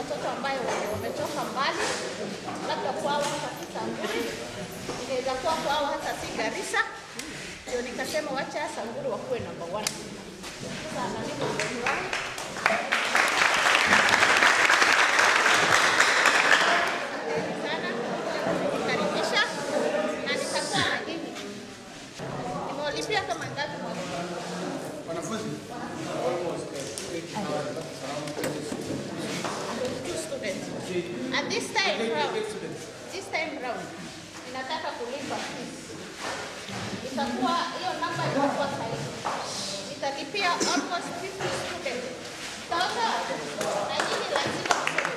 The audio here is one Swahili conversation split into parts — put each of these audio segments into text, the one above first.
watoto ambayo wametoka mbali, labda kwao hata si Samburu, inaweza kuwa kwao hata si Garissa. Ndio nikasema wacha Samburu wakuwe number one. Sasa na mimi nimefurahi. Asanteni sana kukaribisha na nitakuwa na nini, nimewalipia kama ngapi mwalimu? Wanafunzi two students. And this time round, this time round, ninataka kulipa fees. Itakuwa hiyo namba itakuwa sahihi. Nitalipia almost 50 students. Sasa na nyinyi lazima msome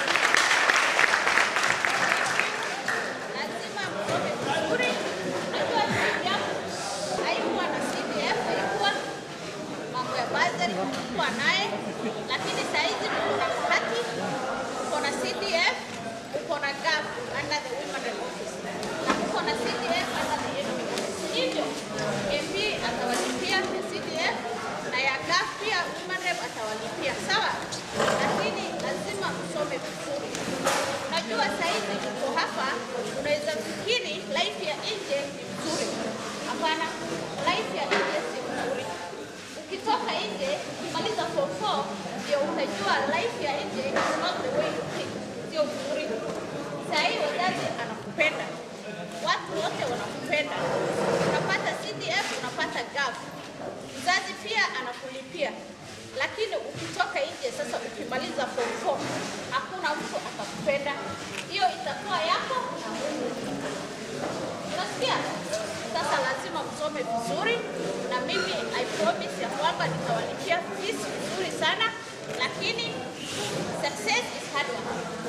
lazima msome vizuri. Najua simu yangu haikuwa na CDF, haikuwa mambo ya bursary kulikuwa naye, lakini saizi mko na haki, uko na CDF, uko na GAF under the Women Rep Office na uko na CDF under the NP. Hivyo MP atawalipia ya CDF na ya GAF pia Women Rep atawalipia, sawa? Lakini lazima msome vizuri. Najua saizi uko hapa, unaweza fikiri life ya nje ni mzuri. Hapana, life ya nje si mzuri ukitoka nje ukimaliza form 4 ndio utajua life ya nje is not the way you think, sio mzuri. Saa hii wazazi anakupenda, watu wote wanakupenda, unapata CDF, unapata GAF, mzazi pia anakulipia. Lakini ukitoka nje sasa, ukimaliza form 4 hakuna mtu atakupenda, hiyo itakuwa yako na Mungu. Unasikia? Sasa lazima msome vizuri, na mimi I promise ya kwamba nitawalipia fees vizuri sana, lakini success is hard work.